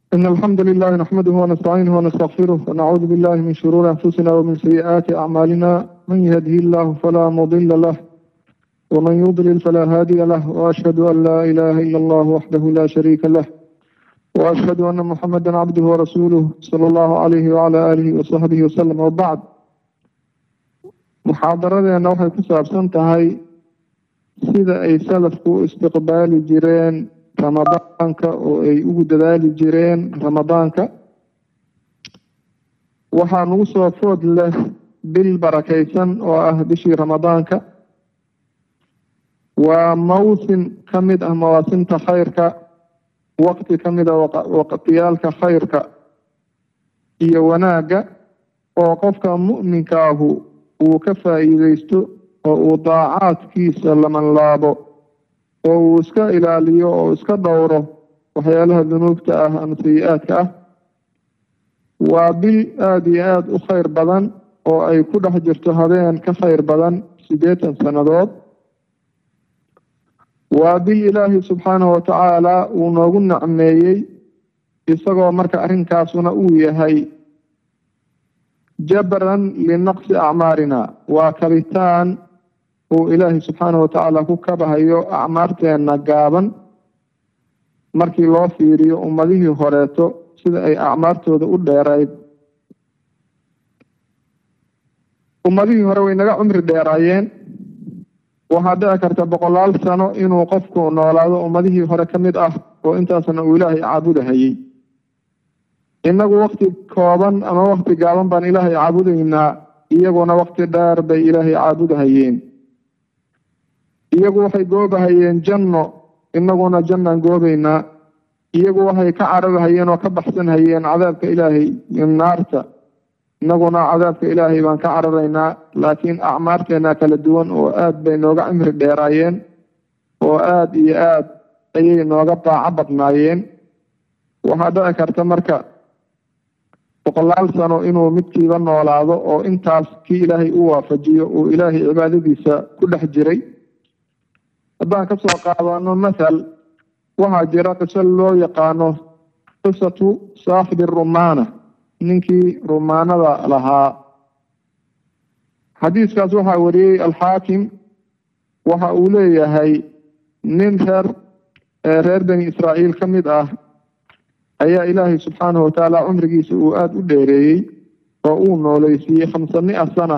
إن الحمد لله نحمده ونستعينه ونستغفره ونعوذ بالله من شرور أنفسنا ومن سيئات أعمالنا من يهده الله فلا مضل له ومن يضلل فلا هادي له وأشهد أن لا إله إلا الله وحده لا شريك له وأشهد أن محمدا عبده ورسوله صلى الله عليه وعلى آله وصحبه وسلم وبعد muxaadaradeena waxay ku saabsan tahay sida ay salafku u istiqbaali jireen ramadaanka oo ay ugu dadaali jireen ramadaanka waxaa nagu soo food leh bil barakaysan oo ah bishii ramadaanka waa mawsim ka mid ah mawaasimta khayrka waqti ka mid a waqtiyaalka khayrka iyo wanaagga oo qofka mu'minka ahu uu ka faa'iideysto oo uu daacaadkiisa lamanlaabo oo uu iska ilaaliyo oo iska dhowro waxyaalaha dunuubta ah ama sayi-aadka ah waa bil aada iyo aada u khayr badan oo ay ku dhex jirto habeen ka khayr badan siddeetan sannadood waa bil ilaahi subxaanahu watacaala uu noogu nacmeeyey isagoo marka arrinkaasuna uu yahay jabran linaqsi acmaarina waa kabitaan uu ilaahay subxaanahu watacaala ku kabahayo acmaarteena gaaban markii loo fiiriyo ummadihii horeeto sida ay acmaartooda u dheerayd ummadihii hore way naga cumri dheeraayeen waxaa dhici karta boqolaal sano inuu qofku noolaado ummadihii hore ka mid ah oo intaasna uu ilaahay caabudahayey innagu wakti kooban ama wakti gaaban baan ilaahay caabudaynaa iyaguna wakti dheer bay ilaahay caabudahayeen iyagu waxay goobahayeen janno innaguna jannaan goobaynaa iyagu waxay ka cararhayeen oo ka baxsanhayeen cadaabka ilaahay iyo naarta innaguna cadaabka ilaahay baan ka cararaynaa laakiin acmaarteena kala duwan oo aad bay nooga cimri dheeraayeen oo aada iyo aad ayay nooga daaco badnaayeen waxaa dhici karta marka boqolaal sano inuu midkiiba noolaado oo intaas kii ilaahay u waafajiyo uu ilaahay cibaadadiisa ku dhex jiray haddaan ka soo qaadano mathal waxaa jira qiso loo yaqaano qisatu saaxibi rumaana ninkii rumaanada lahaa xadiiskaas waxaa wariyey alxaakim waxa uu leeyahay nin reer reer bani israa'iil ka mid ah ayaa ilaahay subxaanahu watacaala cumrigiisa uu aada u dheereeyey oo uu nooleysiiyey khamsa mia sana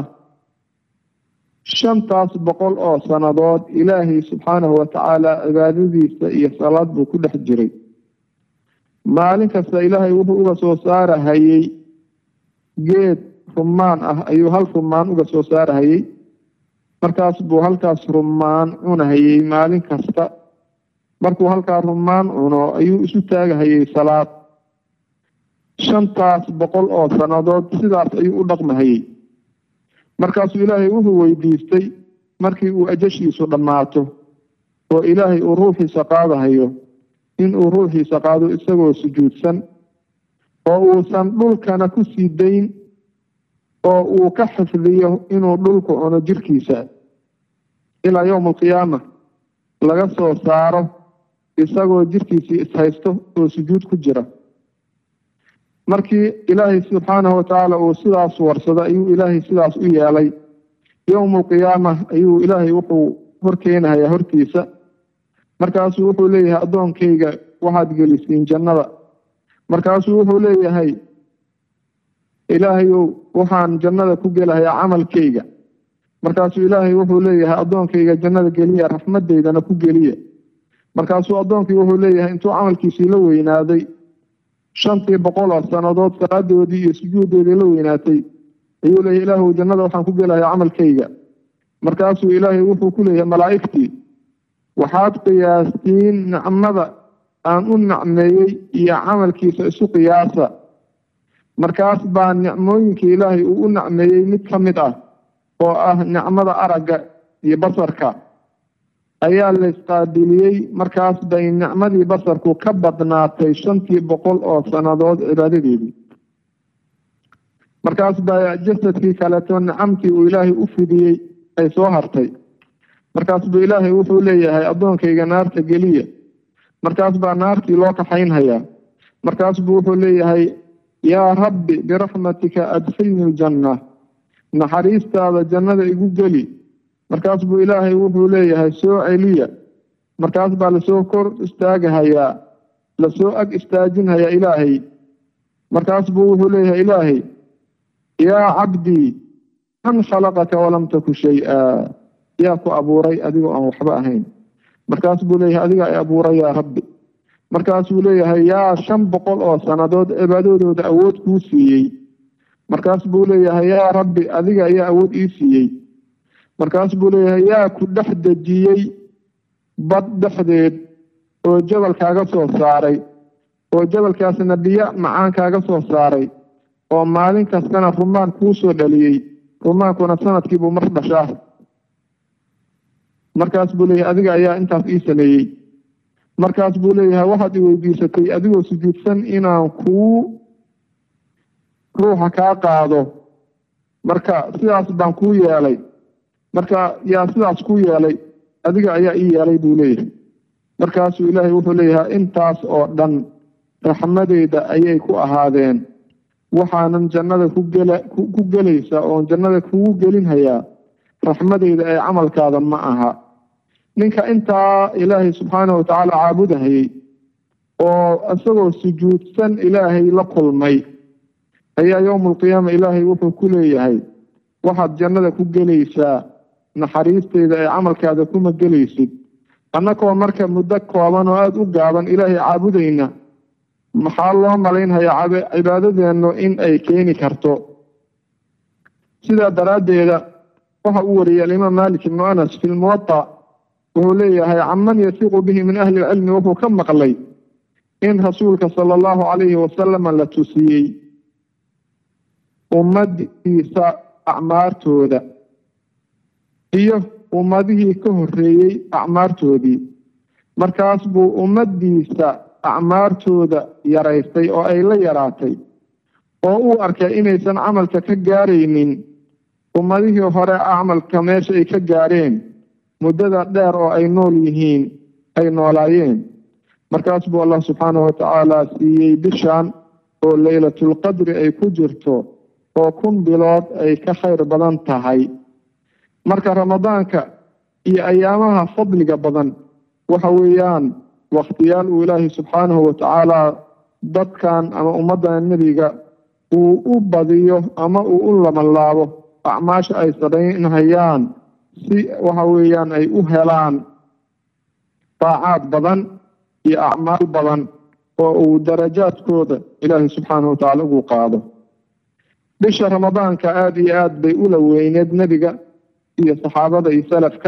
shantaas boqol oo sannadood ilaahay subxaanahu watacaala cibaadadiisa iyo salaad buu ku dhex jiray maalin kasta ilaahay wuxuu uga soo saarahayey geed rumaan ah ayuu hal rumaan uga soo saarahayey markaas buu halkaas rumaan cunahayey maalin kasta markuu halkaa rumaan cuno ayuu isu taagahayey salaad shantaas boqol oo sannadood sidaas ayuu u dhaqmahayey markaasuu ilaahay wuxuu weydiistay markii uu ajashiisu dhammaato oo ilaahay uu ruuxiisa qaadahayo inuu ruuxiisa qaado isagoo sujuudsan oo uusan dhulkana ku sii dayn oo uu ka xifdiyo inuu dhulku cuno jirkiisa ilaa yowma alqiyaama laga soo saaro isagoo jirkiisii ishaysto oo sujuud ku jira markii ilaahay subxaanahu watacaala uu sidaas warsado ayuu ilaahay sidaas u yeelay yowma alqiyaama ayuu ilaahay wuxuu horkeenahayaa hortiisa markaasuu wuxuu leeyahay addoonkayga waxaad gelisiin jannada markaasuu wuxuu leeyahay ilaahayow waxaan jannada ku gelahayaa camalkayga markaasuu ilaahay wuxuu leeyahay addoonkayga jannada geliya raxmadeydana ku geliya markaasuu addoonkii wuxuu leeyahay intuu camalkiisii la weynaaday shantii boqol oo sannadood salaadoodii iyo sujuuddoodii la weynaatay ayuu leeyahay ilaahu jannada waxaan ku gelahayaa camalkayga markaasuu ilaahay wuxuu ku leeyahay malaa'igtii waxaad qiyaastiin nicmada aan u nicmeeyey iyo camalkiisa isu qiyaasa markaas baa nicmooyinkii ilaahay uu u nicmeeyey mid ka mid ah oo ah nicmada aragga iyo basarka ayaa laysqaabiliyey markaas bay nicmadii basarku ka badnaatay shantii boqol oo sannadood cibaadadeedii markaas baa jasadkii kaleeto nicamtii uu ilaahay u fidiyey ay soo hartay markaas buu ilaahay wuxuu leeyahay addoonkayga naarta geliya markaas baa naartii loo kaxaynhayaa markaas buu wuxuu leeyahay yaa rabbi biraxmatika adkhilni ljanna naxariistaada jannada igu geli markaas buu ilaahay wuxuu leeyahay soo celiya markaas baa lasoo kor istaagahayaa lasoo ag istaajinhayaa ilaahay markaas buu wuxuu leeyahay ilaahay yaa cabdii man khalaqaka walam taku shay-a yaa ku abuuray adigoo aan waxba ahayn markaas buu leeyahay adiga ay abuuray yaa rabbi markaasuu leeyahay yaa shan boqol oo sannadood cibaadadooda awood kuu siiyey markaas buu leeyahay yaa rabbi adiga ayaa awood ii siiyey markaas buu leeyahay yaa ku dhex dejiyey bad dhexdeed oo jabal kaaga soo saaray oo jabalkaasna biyo macaan kaaga soo saaray oo maalin kastana rumaan kuu soo dhaliyey rumaankuna sanadkiibuu mar dhashaa markaas buu leeyahay adiga ayaa intaas ii sameeyey markaas buu leeyahay waxaad i weydiisatay adigoo sujuudsan inaan kuu ruuxa kaa qaado marka sidaas baan kuu yeelay marka yaa sidaas kuu yeelay adiga ayaa ii yeelay buu leeyahay markaasuu ilaahay wuxuu leeyahay intaas oo dhan raxmadeyda ayay ku ahaadeen waxaanan jannada ku gela ku gelaysa oon jannada kugu gelinhayaa raxmadeyda ee camalkaada ma aha ninka intaa ilaahay subxaanahu watacaala caabudahayey oo isagoo sujuudsan ilaahay la kulmay ayaa yowma alqiyaama ilaahay wuxuu ku leeyahay waxaad jannada ku gelaysaa naxariisteyda ee camalkaada kuma gelaysid annagoo marka muddo kooban oo aada u gaaban ilaahay caabudayna maxaa loo malaynhayaa cibaadadeennu in ay keeni karto sidaa daraaddeeda waxa uu wariyey alimaam malik ibnu anas fi lmuwata wuxuu leeyahay caman yasiiqu bihi min ahli ilcilmi wuxuu ka maqlay in rasuulka sala allahu calayhi wasalama la tusiyey ummadiisa acmaartooda iyo ummadihii ka horreeyey acmaartoodii markaas buu ummaddiisa acmaartooda yaraystay oo ay la yaraatay oo uu arkay inaysan camalka ka gaaraynin ummadihii hore camalka meesha ay ka gaareen muddada dheer oo ay nool yihiin ay noolaayeen markaas buu allah subxaanahu watacaala siiyey bishan oo leylatulqadri ay ku jirto oo kun bilood ay ka khayr badan tahay marka ramadaanka iyo ayaamaha fadliga badan waxa weeyaan wakhtiyaal uu ilaahay subxaanahu watacaala dadkan ama ummaddan nebiga uu u badiyo ama uu u labanlaabo acmaasha ay sadaynhayaan si waxa weeyaan ay u helaan daacaad badan iyo acmaal badan oo uu darajaadkooda ilaahay subxaanahu watacaala ugu qaado bisha ramadaanka aada iyo aada bay ula weyneed nebiga iyo saxaabada iyo salafka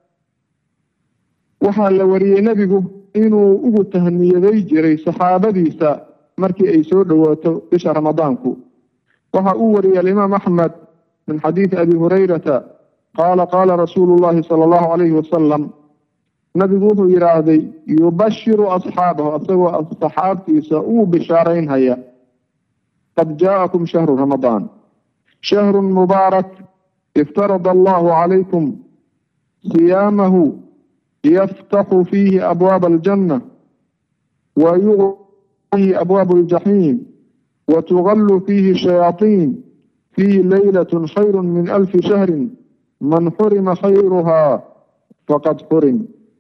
waxaa la wariyey nebigu inuu ugu tahniyaday jiray saxaabadiisa markii ay soo dhowaato bisha ramadaanku waxa uu wariyey alimaam axmed min xadiidi abi hurayrata qaala qaala rasuulu llahi sala allahu calayhi wasalam nabigu wuxuu yidhaahday yubashiru asxaabahu isagoo saxaabtiisa uu bishaaraynhaya qad jaa'akum shahru ramadaan shahru mubaarak iftarada allahu calaykum siyaamahu yaftaxu fiihi abwaaba aljanna wa yuqi abwaabu aljaxiim wa tugallu fiihi shayaaطiin fiihi leylatun khayru min alfi shahrin man xurima khayruhaa faqad xurim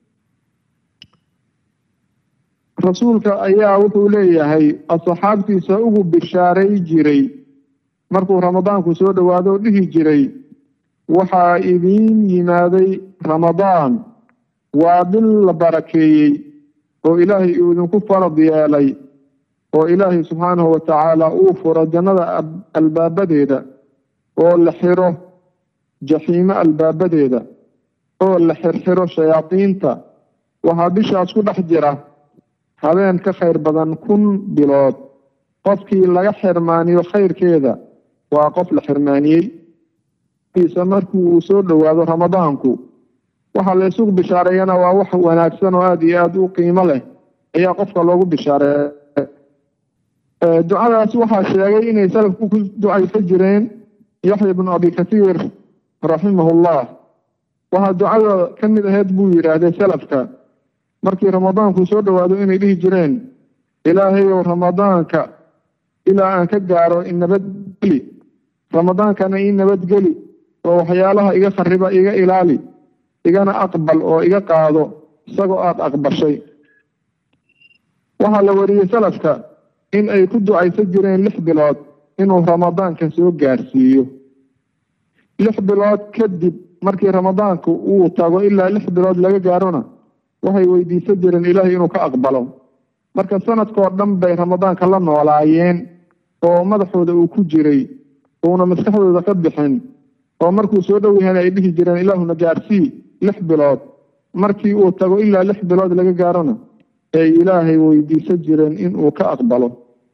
rasuulka ayaa wuxuu leeyahay asxaabtiisa ugu bishaaray jiray markuu ramadaanku soo dhowaado dhihi jiray waxaa idiin yimaaday ramadaan waa bil la barakeeyey oo ilaahay uu idinku farad yeelay oo ilaahay subxaanahu watacaala uu furo jannada albaabadeeda oo la xiro jaxiimo albaabadeeda oo la xirxiro shayaadiinta waxaa bishaas ku dhex jira habeen ka khayr badan kun bilood qofkii laga xirmaaniyo khayrkeeda waa qof la xirmaaniyey markii uu soo dhowaado ramadaanku waxaa la isugu bishaareeyana waa wax wanaagsan oo aada iyo aada u qiimo leh ayaa qofka loogu bishaareeya ducadaas waxaa sheegay inay salafku ku ducaysan jireen yaxya ibnu abi kathiir raximahullah waxaa ducada ka mid aheyd buu yidhaahday salafka markii ramadaanku soo dhowaado inay dhihi jireen ilaahayow ramadaanka ilaa aan ka gaaro i nabadgeli ramadaankana ii nabadgeli oo waxyaalaha iga khariba iga ilaali igana aqbal oo iga qaado isagoo aada aqbashay waxaa la wariyey salafka in ay ku ducaysan jireen lix bilood inuu ramadaanka soo gaarsiiyo lix bilood kadib markii ramadaanku uu tago ilaa lix bilood laga gaarona waxay weydiisan jireen ilaahay inuu ka aqbalo marka sanadkoo dhan bay ramadaanka la noolaayeen oo madaxooda uu ku jiray uuna maskaxdooda ka bixin oo markuu soo dhow yahayna ay dhihi jireen ilaahuna gaarsii lix bilood markii uu tago ilaa lix bilood laga gaarona ay ilaahay weydiisan jireen inuu ka aqbalo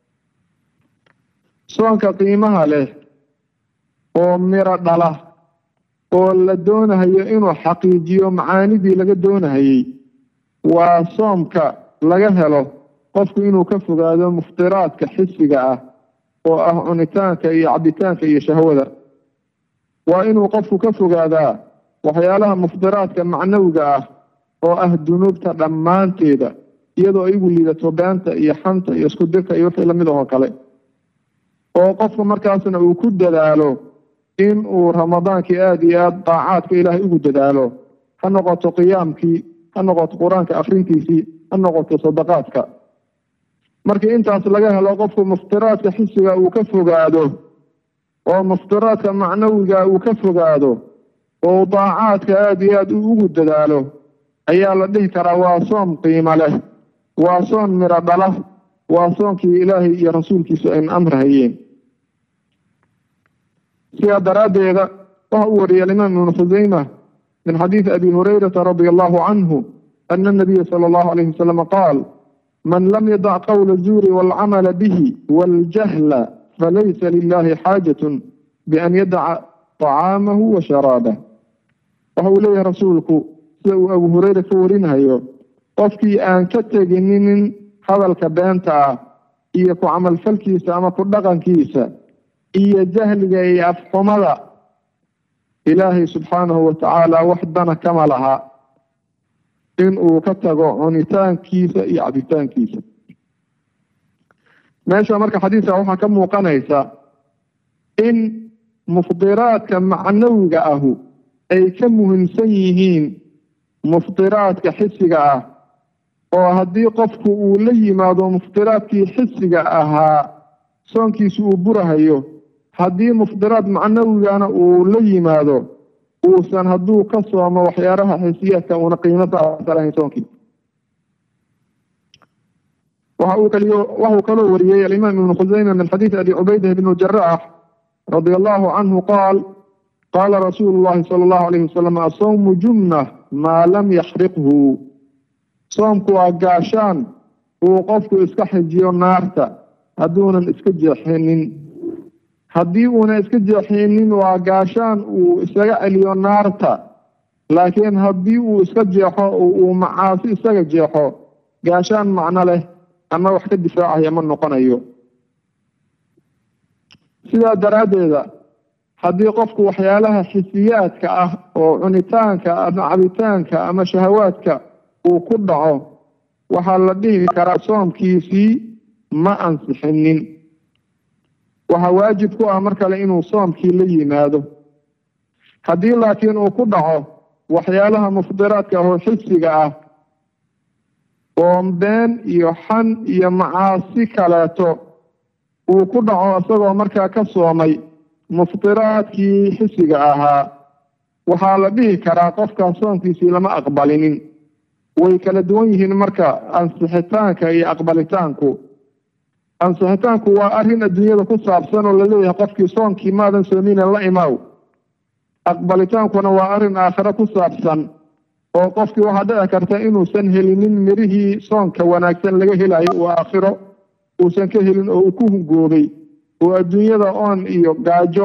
soonka qiimaha leh oo miro dhala oo la doonahayo inuu xaqiijiyo macaanidii laga doonahayey waa soomka laga helo qofku inuu ka fogaado muftiraadka xisiga ah oo ah cunitaanka iyo cabitaanka iyo shahwada waa inuu qofku ka fogaadaa waxyaalaha muftiraadka macnawiga ah oo ah dunuubta dhammaanteeda iyadoo igu liidato beenta iyo xanta iyo isku dirka iyo wixii lamid ahoo kale oo qofku markaasna uu ku dadaalo in uu ramadaankii aada iyo aada daacaadka ilaahay ugu dadaalo ha noqoto qiyaamkii ha noqoto qur-aanka akrintiisii ha noqoto sadaqaadka markii intaas laga helo qofku muftiraadka xisiga uu ka fogaado oo muftiraadka macnawiga uu ka fogaado oo daacaadka aada iyo aada ugu dadaalo ayaa la dhihi karaa waa soom qiimo leh waa soon miro dhala waa soonkii ilaahay iyo rasuulkiisu ayna amrahayeen sidaa daraaddeeda waxa uu wariyay alimaam ibnu khuseyma min xadiidi abi hurayrata radia allahu canhu ana anabiya sala allahu alayhi wasalam qaal man lam yadac qowla zuuri waalcamala bihi waaljahla falaysa lilahi xaajatun bian yadaca طacaamahu wa sharaabah waxa uu leeyahay rasuulku sida uu abu hureyre ka warinayo qofkii aan ka teginin hadalka beenta ah iyo ku camalfalkiisa ama ku dhaqankiisa iyo jahliga iyo afxumada ilaahay subxaanahu watacaala wax dana kama laha in uu ka tago cunitaankiisa iyo cabitaankiisa meesha marka xadiiska waxaa ka muuqanaysa in mufdiraadka macnawiga ahu ay ka muhiimsan yihiin muftiraadka xisiga ah oo haddii qofku uu la yimaado muftiraadkii xisiga ahaa soonkiisu uu burahayo haddii muftiraad macnawigana uu la yimaado uusan hadduu ka soomo waxyaalaha xisiyaadka uuna qiimo saalahayn soonkii waxa uu kaliyo waxuu kaloo wariyey alimaam ibnu khuseyma min xadiidi abi cubaydah bn jaraax radia allahu canhu qaal qaala rasuulu llahi sala allahu alayhi wasalam asawmu junna maa lam yaxriqhu soomku waa gaashaan uu qofku iska xijiyo naarta hadduunan iska jeexinin haddii uuna iska jeexinin waa gaashaan uu isaga celiyo naarta laakiin haddii uu iska jeexo uu macaasi isaga jeexo gaashaan macno leh ama wax ka difaacaya ma noqonayo sidaa daraaddeeda haddii qofku waxyaalaha xisiyaadka ah oo cunitaanka ama cabitaanka ama shahawaadka uu ku dhaco waxaa la dhihi karaa soomkiisii ma ansixinin waxaa waajib ku ah mar kale inuu soomkii la yimaado haddii laakiin uu ku dhaco waxyaalaha mufdiraadka oo xisiga ah oo been iyo xan iyo macaasi kaleeto uu ku dhaco isagoo markaa ka soomay muftiraadkii xisiga ahaa waxaa la dhihi karaa qofkaas soonkiisii lama aqbalinin way kala duwan yihiin marka ansixitaanka iyo aqbalitaanku ansixitaanku waa arrin adduunyada ku saabsan oo laleeyahay qofkii soonkii maadan soomina la imaaw aqbalitaankuna waa arrin aakhiro ku saabsan oo qofkii waxaa dhici karta inuusan helinin mirihii soonka wanaagsan laga helayo uu aakhiro uusan ka helin oo uu ku hungoobay oo adduunyada oon iyo gaajo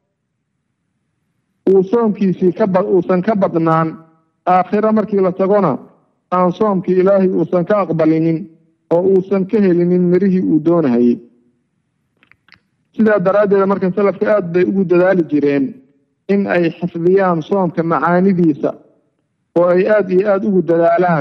uu soomkiisii kaba uusan ka badnaan aakhiro markii la tagona aan soomkii ilaahay uusan ka aqbalinin oo uusan ka helinin mirihii uu doonahayey sidaa daraaddeed marka salafka aada bay ugu dadaali jireen in ay xifdiyaan soomka macaanidiisa oo ay aada iyo aada ugu dadaalaan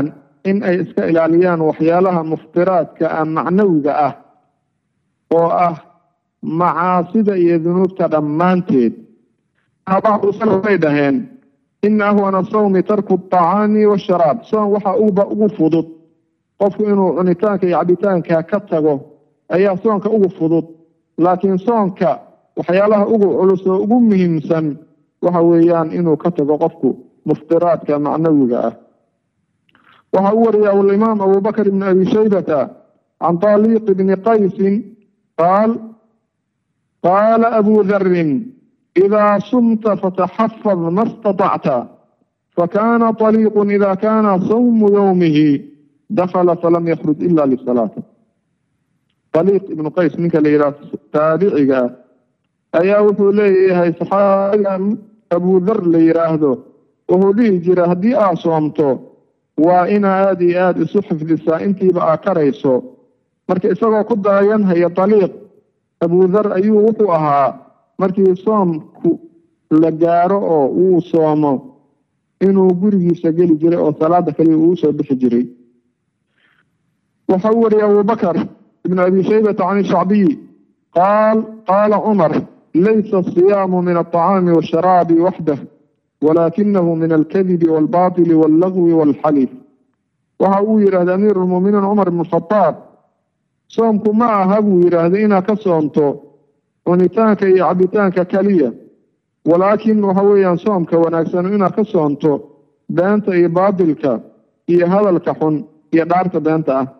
in ay iska ilaaliyaan waxyaalaha muftiraadka ah macnawiga ah oo ah macaasida iyo dunuubta dhammaanteed bacdu salaf bay dhaheen ina ahwana sawmi tarku aطacaami washaraab soom waxa uba ugu fudud qofku inuu cunitaanka iyo cabitaanka ka tago ayaa soonka ugu fudud laakiin soonka waxyaalaha ugu culus oo ugu muhiimsan waxa weeyaan inuu ka tago qofku muftiraadka macnawiga ah waxa u wariya alimaam abubakr ibn abi shaybata can taliq bni qaysin qaal qaala abu darin ida sumta fataxafad ma اstaطacta fakana طaliiqu ida kana sawmu yowmihi dakla falam yakruj ila lisalaati aliiq ibnu qays ninka la yidhaha taabiciga ah ayaa wuxuu leeyahay saxaabigan abudar la yidhaahdo wuxuu dhihi jira haddii aad soomto waa inaa aada iyo aada isu xifdisaa intiiba aa karayso marka isagoo ku daayanhaya daliiq abudar ayuu wuxuu ahaa markii soomku la gaaro oo uu soomo inuu gurigiisa geli jiray oo salaada kaliya uu soo bixi jiray waxa u wariyay abubakr ibn abi shaybata can shacbiyi qaal qaala cumar laysa asiyaamu min alطacaami washaraabi waxdah walakinahu min alkadibi walbaطili wallagwi walxalif waxa uu yidhahda amiir lmuminiin cumar ibn khadaab soomku ma aha buu yidhaahda inaad ka soomto cunitaanka iyo cabitaanka keliya walaakin waxa weeyaan soomka wanaagsan inaad ka soonto beenta iyo baatilka iyo hadalka xun iyo dhaarta beenta ah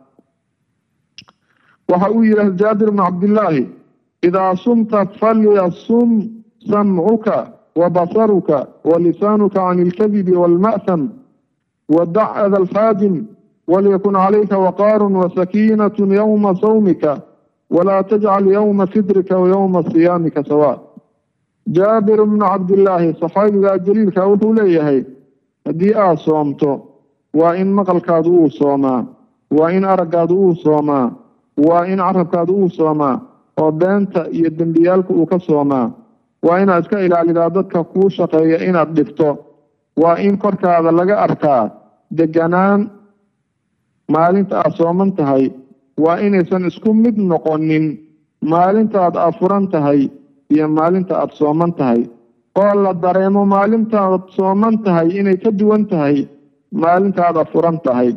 waxa uu yidhahda jaabir bnu cabdillaahi idaa sumta falyasum samcuka wabasaruka walisaanuka can ilkadibi waalma'ham wadac ada alxaajim walyakun calayka waqaarun wasakiinatu yowma sawmika walaa tajcal yowma fitrika wayowma siyaamika sawa jaabir bnu cabdillaahi saxaabiga jaliilka wuxuu leeyahay haddii aad soomto waa in maqalkaadu uu soomaa waa in araggaadu uu soomaa waa in carabkaadu uu soomaa oo beenta iyo dembiyaalka uu ka soomaa waa inaad iska ilaalidaa dadka kuu shaqeeya inaad dhibto waa in korkaada laga arkaa deganaan maalinta aad sooman tahay waa inaysan isku mid noqonin maalintaad afuran tahay iyo maalinta aad sooman tahay oo la dareemo maalintaad sooman tahay inay ka duwan tahay maalintaad afuran tahay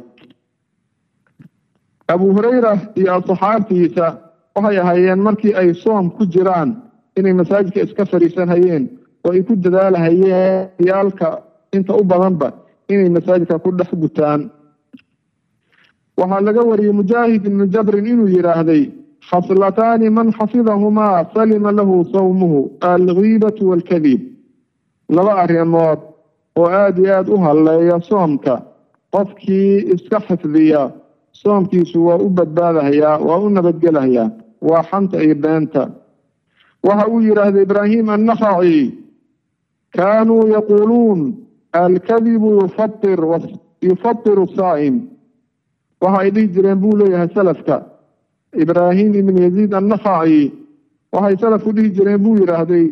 abu hurayra iyo asxaabtiisa waxay ahaayeen markii ay soom ku jiraan inay masaajidka iska fadhiisanhayeen oo ay ku dadaalahayeen yaalka inta u badanba inay masaajidka ku dhex gutaan waxaa laga wariyey mujaahid ibnu jabrin inuu yidhaahday khaslataani man xafidahumaa salima lahu sawmuhu algiibatu waalkadib laba arrimood oo aada iyo aada u halleeya soomka qofkii iska xifdiya soomkiisu waa u badbaadahayaa waa u nabadgelahayaa waa xanta iyo beenta waxa uu yidhaahday ibraahim annakhaci kaanuu yaquuluun alkadibu yufatir yufatiru saa'im waxa ay dhihi jireen buu leeyahay salafka ibraahim ibn yaziid annakhaci waxay salafku dhihi jireen buu yidhaahday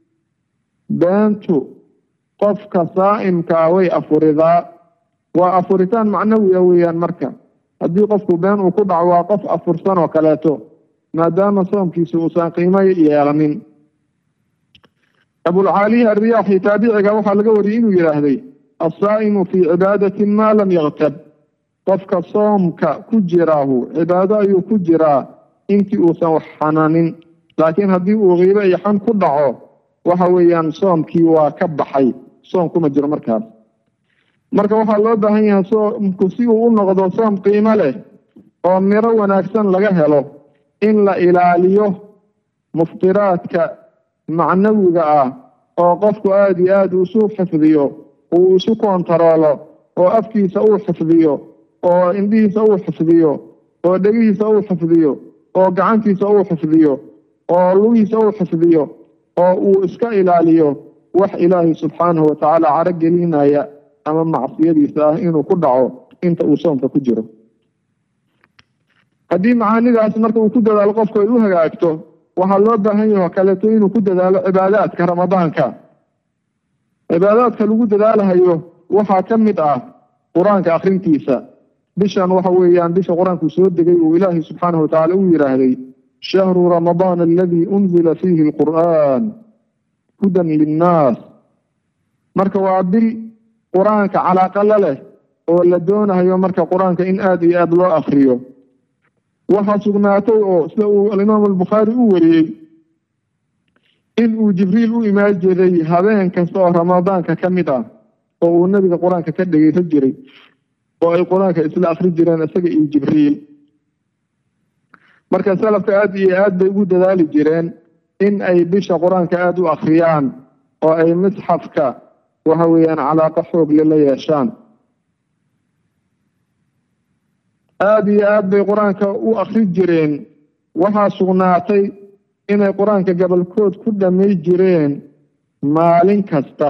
beentu qofka saa'imkaa way afuridaa waa afuritaan macnawiya weeyaan marka haddii qofku been uu ku dhaco waa qof afursan oo kaleeto maadaama soomkiisu uusan qiimo yeelanin abulcaalihi alriyaaxi taabiciga waxaa laga wariyey inuu yidhaahday assaa'imu fii cibaadatin maa lam yaktab qofka soomka ku jiraahu cibaado ayuu ku jiraa intii uusan wax xanaanin laakiin haddii uu qiibo iyo xan ku dhaco waxa weeyaan soomkii waa ka baxay soom kuma jiro markaas marka waxaa loo baahan yahay soomku si uu u noqdo soom qiimo leh oo miro wanaagsan laga helo in la ilaaliyo muftiraadka macnawiga ah oo qofku aada iyo aada isu xifdiyo uu isu kontaroolo oo afkiisa uu xifdiyo oo indhihiisa uu xifdiyo oo dhegihiisa uu xifdiyo oo gacantiisa uu xifdiyo oo lugihiisa uu xifdiyo oo uu iska ilaaliyo wax ilaahay subxaanahu watacaala caro gelinaya ama macsiyadiisa ah inuu ku dhaco inta uu soomka ku jiro haddii macaanidaas marka uu ku dadaalo qofku ay u hagaagto waxaa loo baahan yaho kaleeto inuu ku dadaalo cibaadaadka ramadaanka cibaadaadka lagu dadaalahayo waxaa ka mid ah qur-aanka akhrintiisa bishan waxa weeyaan bisha qur-aanku soo degay uu ilaahay subxaanahu watacaala u yidhaahday shahru ramadaan aladii unzila fiihi alqur'aan hudan linnaas marka waa bil qur-aanka calaaqala leh oo la doonayo marka qur-aanka in aada iyo aada loo akriyo waxaa sugnaatay oo sida uu alimaam albukhaari u wariyey in uu jibriil u imaan jiray habeen kasta oo ramadaanka ka mid ah oo uu nebiga qur-aanka ka dhegeysan jiray oo ay qur-aanka isla akri jireen isaga iyo jibriil marka salafka aada iyo aad bay ugu dadaali jireen in ay bisha qur-aanka aada u akriyaan oo ay misxafka waxa weeyaan calaaqo xoogle la yeeshaan aada iyo aad bay qur-aanka u akri jireen waxaa sugnaatay inay qur-aanka gobolkood ku dhamay jireen maalin kasta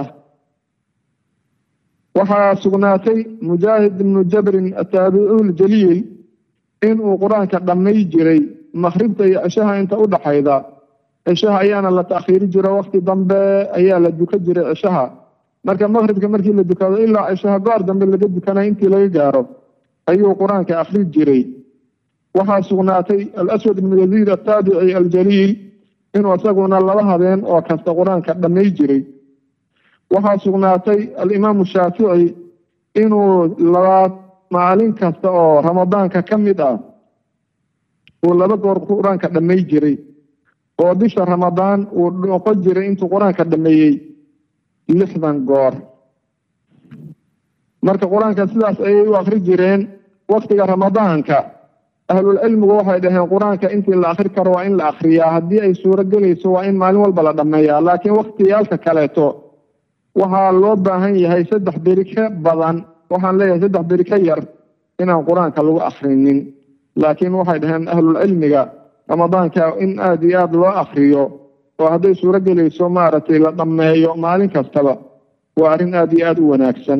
waxaa sugnaatay mujaahid ibnu jabrin ataabicu ljaliil inuu qur-aanka dhammay jiray makribta iyo cishaha inta u dhaxayda cishaha ayaana la taakhiiri jiro wakti dambe ayaa la duka jiray cishaha marka makribka markii la dukado ilaa cishaha goor dambe laga dukanay intii laga gaaro ayuu qur-aanka akri jiray waxaa sugnaatay alaswad ibnu yaziid ataabici aljaliil inuu isaguna laba habeen oo kasta qur-aanka dhammay jiray waxaa sugnaatay alimaamu shaafici inuu labaad maalin kasta oo ramadaanka ka mid ah uu laba goor qur-aanka dhammay jiray oo bisha ramadaan uu noqon jiray intuu qur-aanka dhameeyey lixdan goor marka qur-aanka sidaas ayay u akri jireen waktiga ramadaanka ahlulcilmigu waxay dhaheen qur-aanka intii la akri karo waa in la akriyaa haddii ay suuro gelayso waa in maalin walba la dhameeyaa laakiin waktiyaalka kaleeto waxaa loo baahan yahay saddex beri ka badan waxaan leeyahay saddex beri ka yar inaan qur-aanka lagu akrinin laakiin waxay dhaheen ahlulcilmiga ramadaanka in aada iyo aada loo akriyo oo hadday suuro gelayso maaragtay la dhammeeyo maalin kastaba waa arrin aada iyo aada u wanaagsan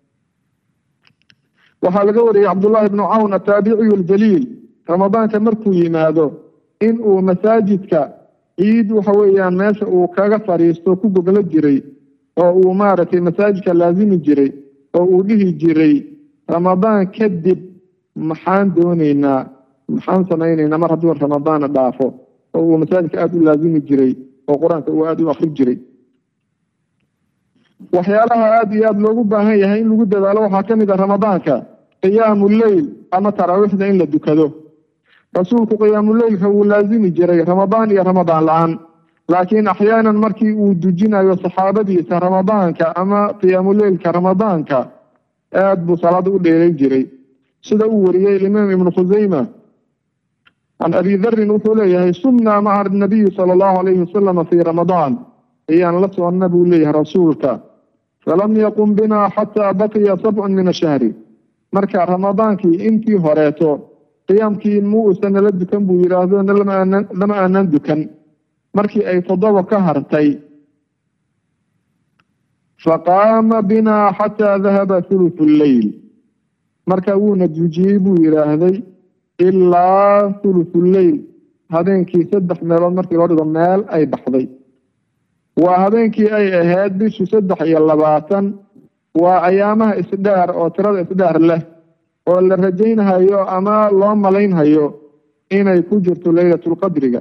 waxaa laga wariyey cabdullaahi bnu cawn ataabiciyu aljaliil ramadaanka markuu yimaado in uu masaajidka ciid waxa weeyaan meesha uu kaga fadhiisto ku goglo jiray oo uu maaragtay masaajidka laasimi jiray oo uu dhihi jiray ramadaan kadib maxaan dooneynaa maxaan samayneynaa mar hadduu ramadaana dhaafo oo uu masaajidka aada u laasimi jiray oo qur-aanka uu aada u akri jiray waxyaalaha aada iyo aada loogu baahan yahay in lagu dadaalo waxaa ka mid ah ramadaanka qiyaamu leyl ama taraawiixda in la dukado rasuulku qiyaamuleylka wuu laasimi jiray ramadaan iyo ramadaan la-aan laakiin axyaanan markii uu dujinayo saxaabadiisa ramadaanka ama qiyaamuleylka ramadaanka aada buu salaada u dheeray jiray sida uu wariyey imaam ibnu khuseyma can abi darin wuxuu leeyahay sumnaa maca nabiyi sala allahu alayhi wasalama fii ramadaan ayaan la soconna buu leeyahay rasuulka falam yaqum binaa xataa baqiya sabcun min ashahri marka ramadaankii intii horeeto qiyaamkii mu uusan nala dukan buu yidhaahdo lama aanan dukan markii ay toddoba ka hartay faqaama binaa xataa dahaba thuluthu lleyl marka wuuna dujiyey buu yidhaahday ilaa thuluthu lleyl habeenkii saddex meelood markii loo dhigo meel ay baxday waa habeenkii ay ahayd bishu saddex iyo labaatan waa ayaamaha isdheer oo tirada isdheer leh oo la rajaynhayo ama loo malaynhayo inay ku jirto leylatulqadriga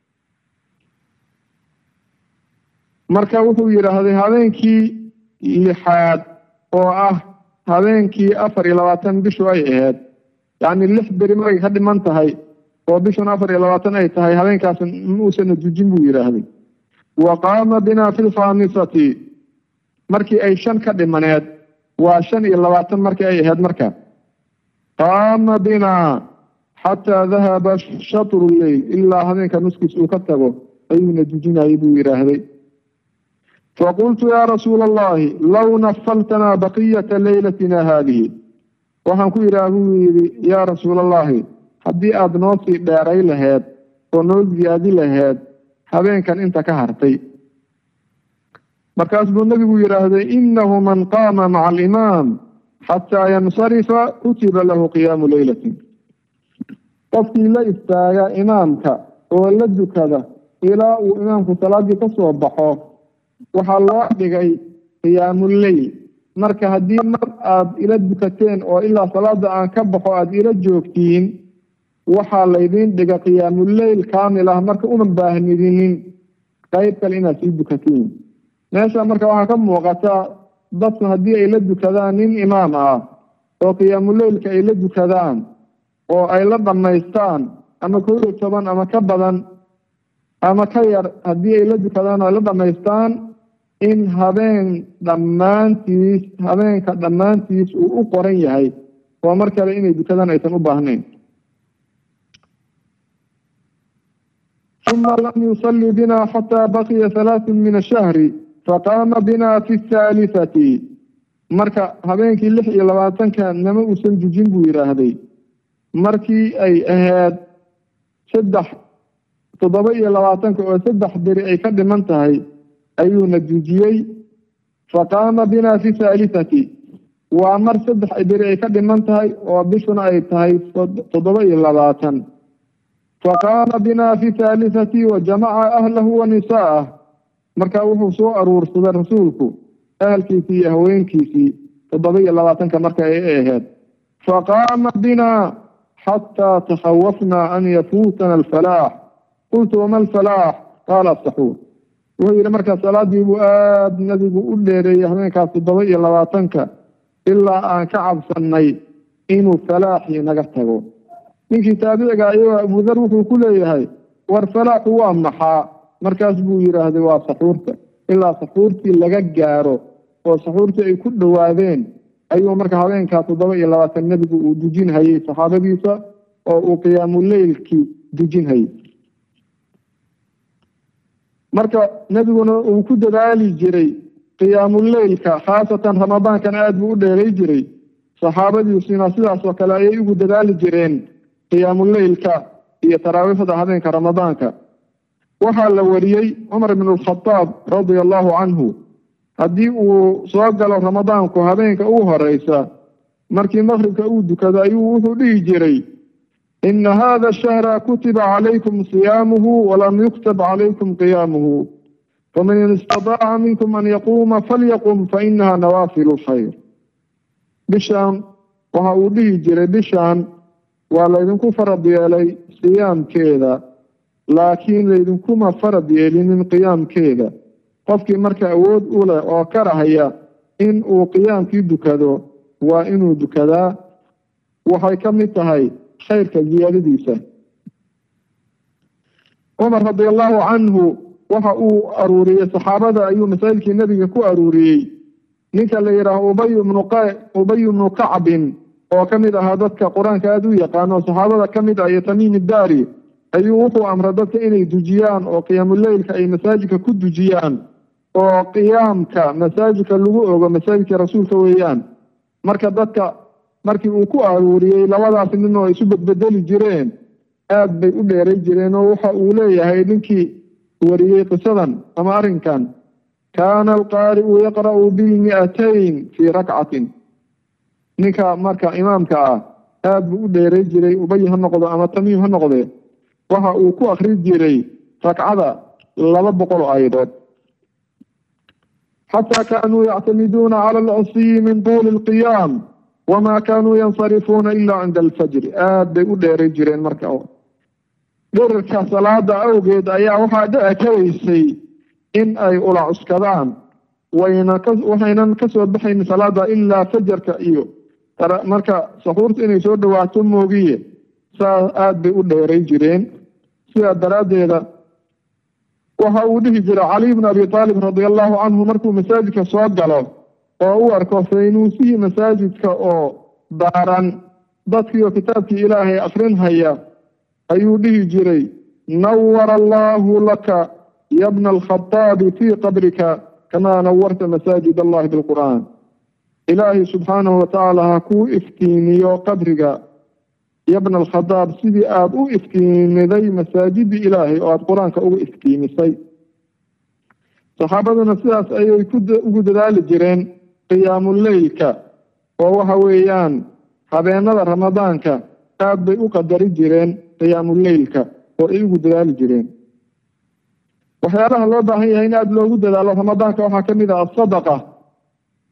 marka wuxuu yidhaahday habeenkii lixaad oo ah habeenkii afar iyo labaatan bishu ay ahayd yacni lix beri markay ka dhiman tahay oo bishun afar iyo labaatan ay tahay habeenkaas muusan dujin buu yidhaahday wa qaama binaa fi lkhaamisati markii ay shan ka dhimaneed waa shan iyo labaatan markii ay ahayd marka qaama binaa xataa dahaba shatru lleyl ilaa habeenka nuskiis uu ka tago ayuuna dujinayay buu yidhaahday faqultu yaa rasuula allahi low nafaltanaa baqiyata leylatina haadihi waxaan ku yidhaha buu yidhi yaa rasuula allahi haddii aada noo sii dheeray laheed oo noo ziyaadi laheed habeenkan inta ka hartay markaas buu nebigu yidhaahday inahu man qaama maca alimaam xataa yansarifa kutiba lahu qiyaamu leylatin qofkii la istaaga imaamka oo la dukada ilaa uu imaamku salaadii ka soo baxo waxaa loo dhigay qiyaamuleyl marka haddii mar aada ila dukateen oo ilaa salaada aan ka baxo aada ila joogtiin waxaa laydin dhiga qiyaamuleyl kaamil ah marka uma baahnidinin qayb kale inaad sii dukatiin meesha marka waxaa ka muuqata dadku haddii ay la dukadaan nin imaam ah oo qiyaamuleylka ay la dukadaan oo ay la dhammaystaan ama kow iyo toban ama ka badan ama ka yar haddii ay la dukadaan oo ay la dhammaystaan in habeen dhammaantiis habeenka dhammaantiis uu u qoran yahay oo mar kale inay dukadaan aysan u baahnayn uma lam yusalli bina xataa baqiya halaatun min ashahri faqaama bina fi thaalisati marka habeenkii lix iyo labaatanka nama uusan dujin buu yidhaahday markii ay ahayd saddex toddoba iyo labaatanka oo saddex beri ay ka dhiman tahay ayuuna dujiyey faqaama bina fi thaalisati waa mar saddex beri ay ka dhiman tahay oo bishuna ay tahay toddoba iyo labaatan faqaama bina fi thaalisati wa jamaca ahlahu wa nisaa'ah marka wuxuu soo aruursaday rasuulku ahalkiisii iyo haweenkiisii toddoba iyo labaatanka marka ay ahayd faqaama bina xataa takhawafna an yafuutana alfalaax qultu wama alfalaax qaala asaxuur wuxuu yidhi markaa salaadii buu aada nabigu u dheereeyey habeenkaas toddoba iyo labaatanka ilaa aan ka cabsanay inuu falaaxii naga tago ninkii taabiciga ayagoo abudar wuxuu ku leeyahay war falaaxu waa maxaa markaas buu yidhaahday waa saxuurta ilaa saxuurtii laga gaaro oo saxuurtii ay ku dhowaadeen ayuu marka habeenkaa toddoba iyo labaatan nebigu uu dujin hayay saxaabadiisa oo uu qiyaamuleylkii dujin hayay marka nebiguna uu ku dadaali jiray qiyaamuleylka khaasatan ramadaankan aada buu u dheeray jiray saxaabadiisuna sidaas oo kale ayay ugu dadaali jireen qiyaamuleylka iyo taraawiixda habeenka ramadaanka waxaa la wariyey cumar bn alkhadaab radia allahu canhu haddii uu soo galo ramadaanku habeenka ugu horeysa markii maqribka uu dukado ayuu wuxuu dhihi jiray ina hada shahra kutiba calaykum siyaamuhu walam yuktab calaykum qiyaamuhu faman istadaaca minkum an yaquuma falyaqum fainaha nawaafilu lkhayr bishaan waxa uu dhihi jiray bishaan waa laydinku farad yeelay siyaamkeeda laakiin laydinkuma farad yeelinin qiyaamkeeda qofkii marka awood u leh oo karahaya in uu qiyaamkii dukado waa inuu dukadaa waxay ka mid tahay khayrka ziyaadadiisa cumar radi allahu canhu waxa uu aruuriyey saxaabada ayuu masaa'ilkii nebiga ku aruuriyey ninka la yidhaaho ubay bnu ubay bnu kacbin oo ka mid ahaa dadka qur-aanka aada u yaqaano saxaabada ka mid ah iyo tamiim daari ayuu wuxuu amray dadka inay dujiyaan oo qiyaamuleylka ay masaajidka ku dujiyaan oo qiyaamka masaajidka lagu ogo masaajidka rasuulka weeyaan marka dadka markii uu ku aruuriyey labadaas nin oo isu bedbedeli jireen aad bay u dheeray jireen oo waxa uu leeyahay ninkii wariyey qisadan ama arrinkan kaana alqaari'u yaqra'u bilmi'atayn fii rakcatin ninka marka imaamka ah aad buu u dheeray jiray ubay ha noqdo ama tamiim ha noqdee waxa uu ku akri jiray ragcada laba boqol oo ayadood xataa kaanuu yactamiduuna cala alcasiyi min tuuli alqiyaam wamaa kaanuu yansarifuuna ilaa cinda alfajri aad bay u dheeray jireen marka dherarka salaada awgeed ayaa waxaa dhici karaysay in ay ula cuskadaan wayna ka waxaynan kasoo baxayn salaada ilaa fajarka iyo marka saxuurta inay soo dhawaato moogiye saas aada bay u dheeray jireen sidaa daraaddeeda waxa uu dhihi jiray cali bn abi aalib radi allahu canhu markuu masaajidka soo galo oo u arko faynuusihii masaajidka oo daaran dadkiioo kitaabkii ilaahay akrinhaya ayuu dhihi jiray nawara allahu laka yabna alkhataabi fii qabrika kamaa nawarta masaajid allahi bilqur'aan ilaahay subxaanahu watacaala ha kuu iftiimiyo qabriga yabna alkhadaab sidii aada u iftiimiday masaajidii ilaahay oo aada qur-aanka uga iftiimisay saxaabaduna sidaas ayay ugu dadaali jireen qiyaamuleylka oo waxa weeyaan habeenada ramadaanka aad bay u qadari jireen qiyaamuleylka oo ay ugu dadaali jireen waxyaalaha loo baahan yahay in aada loogu dadaalo ramadaanka waxaa ka mid ah asadaqa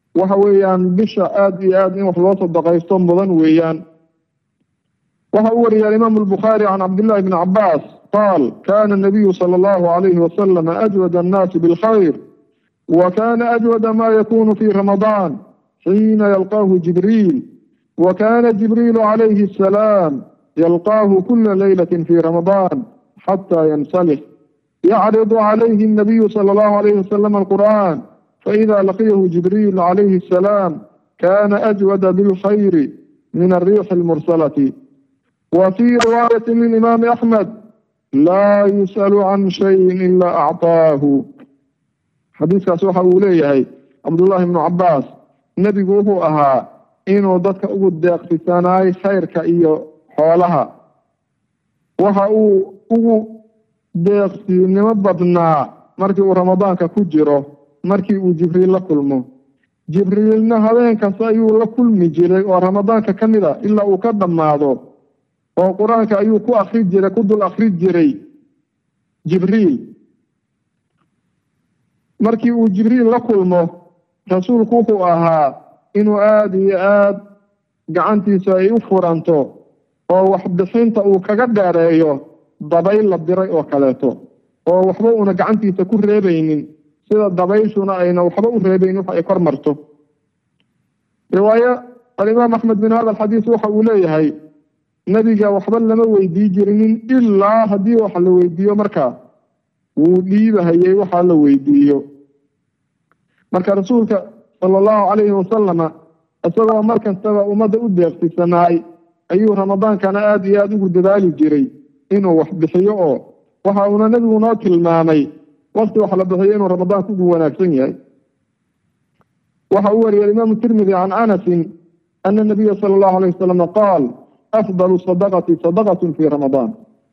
waxa weeyaan bisha aada iyo aada in wax loo sadaqaysto mudan weeyaan waxa uu wariyay alimaam albukhaari can cabdillahi bni cabaas qaal kana nabiyu sala allahu alayhi wasalam ajwad annaasi bilkhayr wa kana ajwada ma yakunu fi ramadaan xiina yalqaahu jibriil wa kana jibriilu calayhi asalaam yalqaahu kula leylati fi ramadaan xata yansalix yacridu calayhi الnabiyu sala allahu alayhi wasalam alqur'an faida laqiyahu jibriil calayhi asalaam kana ajwada bilkhayri min alriixi almursalati وفي رواية للإمام أحمد لا يسأل عن شيء إلا أعطاه xadiiskaas waxa uu leeyahay cabdullaahi ibnu cabaas nebigu wuxuu ahaa inuu dadka ugu deeqsisanaay khayrka iyo xoolaha waxa uu ugu deeqsinimo badnaa markii uu ramadaanka ku jiro markii uu jibriil la kulmo jibriilna habeen kasta ayuu la kulmi jiray oo ramadaanka ka mid a ilaa uu ka dhammaado oo qur-aanka ayuu ku akri jiray ku dul akri jiray jibriil markii uu jibriil la kulmo rasuulku wuxuu ahaa inuu aada iyo aada gacantiisa ay u furanto oo waxbixinta uu kaga dheereeyo dabayl la diray oo kaleeto oo waxba uuna gacantiisa ku reebaynin sida dabayshuna ayna waxba u reebaynin wax ay kor marto riwaayo alimaam axmed bin hada alxadiis waxa uu leeyahay nebiga waxba lama weydii jirinin ilaa haddii wax la weydiiyo markaa wuu dhiibahayey waxaa la weydiiyo marka rasuulka sala allahu calayhi wasalama isagoo mar kastaba ummadda u deeqsisanaay ayuu ramadaankana aada iyo aada ugu dadaali jiray inuu wax bixiyo oo waxa uuna nebigu noo tilmaamay wakti wax la bixiyo inuu ramadaanku ugu wanaagsan yahay waxa uu wariyay alimaamu tirmidi can anasin ana nabiya sala allahu alayh wasalama qaal afdalu sadaqati sadaqatun fi ramadaan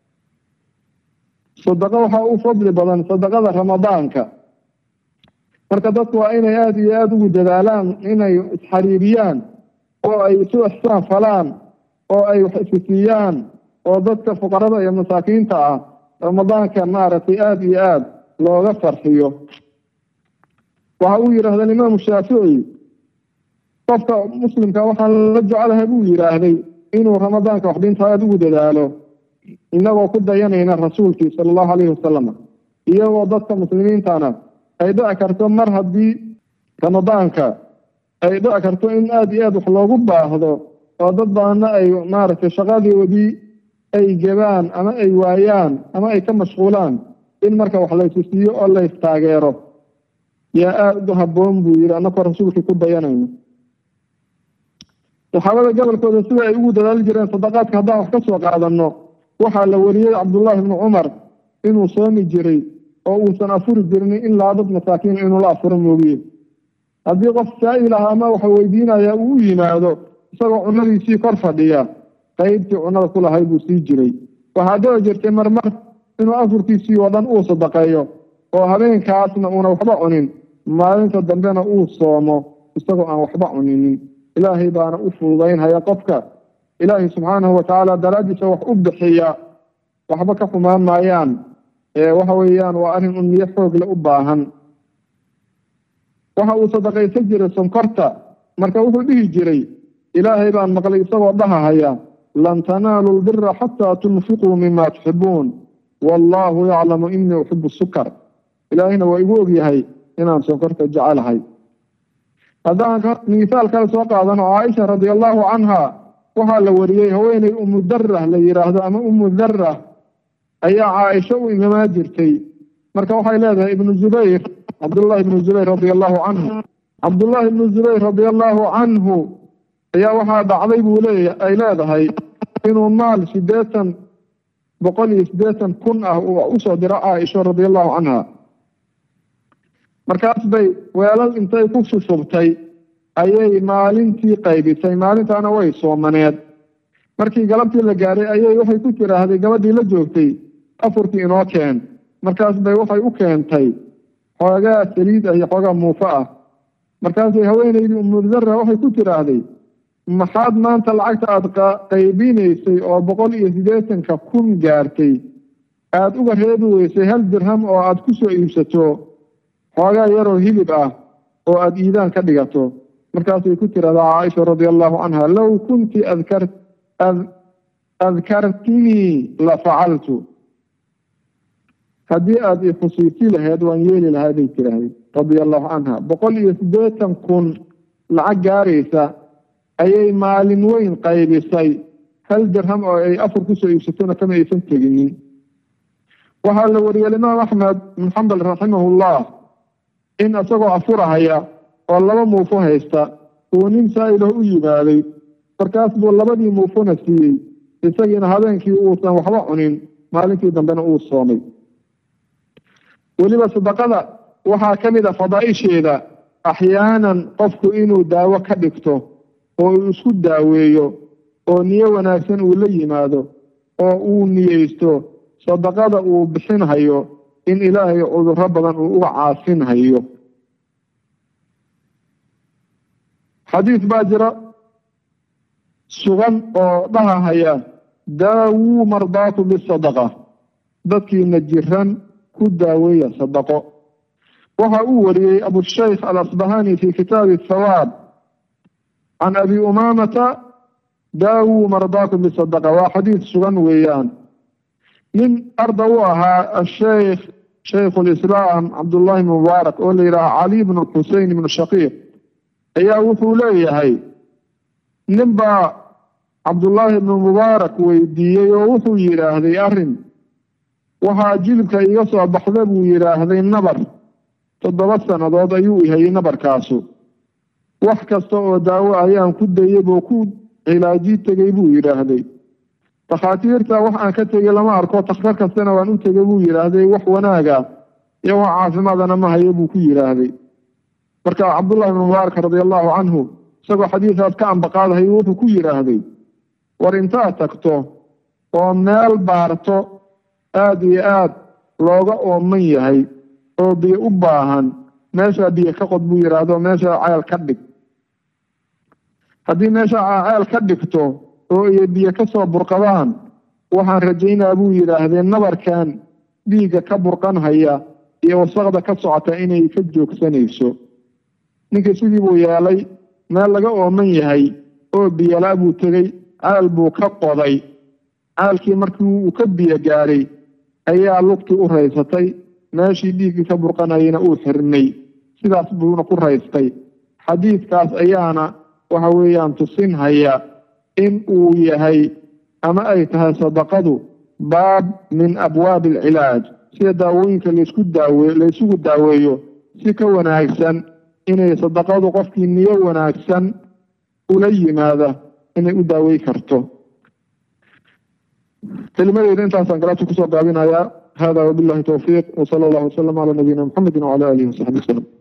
sadaqo waxaa u fadli badan sadaqada ramadaanka marka dadku waa inay aada iyo aada ugu dadaalaan inay isxariiriyaan oo ay isu ixsaan falaan oo ay wax isisiiyaan oo dadka fuqarada iyo masaakiinta ah ramadaanka maaragtay aada iyo aada looga farxiyo waxa uu yidhaahda imaamu shaafici qofka muslimka waxaan la jecelahay buu yidhaahday inuu ramadaanka waxdinta aada ugu dadaalo inagoo ku dayanayna rasuulkii sala allahu alayhi wasalam iyagoo dadka muslimiintana ay dhici karto mar haddii ramadaanka ay dhici karto in aada iyo aada wax loogu baahdo oo dad badanna ay maaragtay shaqadoodii ay gebaan ama ay waayaan ama ay ka mashquulaan in marka wax laysu siiyo oo lays taageero yaa aada u habboon buu yidhi annakoo rasuulkii ku dayanayno saxaabada gobolkooda sida ay ugu dadaali jireen sadaqaadka haddaan wax ka soo qaadano waxaa la wariyey cabdullaahi ibnu cumar inuu soomi jiray oo uusan afuri jirnin ilaa dad masaakiin inuu la afuro moogiye haddii qof saa'il ah ama waxa weydiinaya uu u yimaado isagoo cunadiisii kor fadhiya qaybtii cunada ku lahay buu sii jiray waxaa dhici jirtay marmar inuu afurkiisii oo dhan uu sadaqeeyo oo habeenkaasna uuna waxba cunin maalinta dambena uu soomo isagoo aan waxba cuninin ilaahay baana u fududaynhaya qofka ilaahay subxaanahu watacaala daraaddiisa wax u bixiya waxba ka xumaan maayaan waxa weeyaan waa arrin un niyo xoogle u baahan waxa uu sadaqaysan jiray sonkorta marka wuxuu dhihi jiray ilaahay baan maqlay isagoo dhahahaya lan tanaalu lbira xataa tunfiquu mima tuxibuun wallaahu yaclamu inii uxibu sukar ilaahayna waa igu ogyahay inaan sonkorta jecelahay haddaan misaal kale soo qaadano caaisha radi allahu canha waxaa la wariyey haweeney umu darah la yidhaahdo ama umu darah ayaa caaisho u imamaa jirtay marka waxay leedahay ibnu zubayr cabdullahi ibnu zubayr radi allahu canhu cabdullahi ibnu zubayr radi allahu canhu ayaa waxaa dhacday buu leey ay leedahay inuu maal sideetan boqol iyo siddeetan kun ah uu usoo diro caaisho radi allahu canha markaas bay weelal intay ku shushubtay ayay maalintii qaybisay maalintaana way soomaneed markii galabtii la gaaray ayay waxay ku tiraahday gabadhii la joogtay afurkii inoo keen markaas bay waxay u keentay xoogaa saliid ah iyo xoogaa muufo ah markaasay haweeneydii umudara waxay ku tiraahday maxaad maanta lacagta aada qaybinaysay oo boqol iyo siddeetanka kun gaartay aada uga reebi weysay hal dirham oo aada ku soo iibsato xoogaa yaroo hilib ah oo aada iidaan ka dhigato markaasay ku tirahdaa caaisha radia allahu canha low kunti adkar adkartinii la facaltu haddii aada ifusiisi lahayd waan yeeli lahaa bay tiraahday radia allahu canha boqol iyo siddeetan kun lacag gaaraysa ayay maalin weyn qaybisay hal dirham oo ay afur kusoo iibsatona kama aysan teginin waxaa la wariyay alimaam axmed bin xambal raximahullah in isagoo afurahaya oo laba muufo haysta uu nin saa-ilah u yimaaday markaas buu labadii muufona siiyey isagiina habeenkii uusan waxba cunin maalintii dambena uu soomay weliba sadaqada waxaa ka mid a fadaaisheeda axyaanan qofku inuu daawo ka dhigto oo uu isku daaweeyo oo niyo wanaagsan uu la yimaado oo uu niyeysto sadaqada uu bixinhayo in ilaahay cudurro badan uu uga caafinhayo xadiis baa jira sugan oo dhahahaya daawuu mardaatu bisadaqa dadkiina jiran ku daaweeya sadaqo waxa uu wariyey abushaykh alasbahani fi kitaabi thawaab can abi umaamata daawuu mardaakum bisadaqa waa xadiis sugan weeyaan nin arda u ahaa asheykh shaykhu lislaam cabdullahi bn mubaarak oo la yidhaha cali bnu xusein ibnu shaqiiq ayaa wuxuu leeyahay nin baa cabdullaahi bnu mubaarak weydiiyey oo wuxuu yidhaahday arrin waxaa jilibka iga soo baxda buu yidhaahday nabar toddoba sannadood ayuu ihayay nabarkaasu wax kasta oo daawo ayaan ku dayay buu ku cilaaji tegey buu yidhaahday takhaatiirta wax aan ka tegey lama arko takhtar kastana waan u tegey buu yidhaahday wax wanaaga iyo wax caafimaadana ma hayo buu ku yidhaahday marka cabdullahi bnu mubaarak radia allahu canhu isagoo xadiisaas ka ambaqaadahay wuxuu ku yidhaahday war intaad tagto oo meel baarto aada iyo aad looga ooman yahay oo biyo u baahan meeshaa biyo ka qod buu yidhaahdo meeshaa ceel ka dhig haddii meeshaa ceel ka dhigto oo iyo biyo ka soo burqadaan waxaan rajaynaa buu yidhaahdee nabarkan dhiigga ka burqanhaya iyo wasaqda ka socota inay ka joogsanayso ninkii sidii buu yeelay meel laga ooman yahay oo biyolaa buu tegey ceel buu ka qoday ceelkii markii uu ka biyo gaadhay ayaa lugtii u raysatay meeshii dhiiggii ka burqanayana uu xirnay sidaas buuna ku raystay xadiidkaas ayaana waxa weeyaan tusinhaya in uu yahay ama ay tahay sadaqadu baab min abwaabi alcilaaj sida daawooyinka laysku daawe laysugu daaweeyo si ka wanaagsan inay sadaqadu qofkii niyo wanaagsan ula yimaada inay u daawey karto kelimadeyda intaasaan galabta kusoo gaabinayaa hada wabillahi towfiiq wsala allahu wasalam calaa nabiyina muxamedi wacala alihi wasaxbi wasalam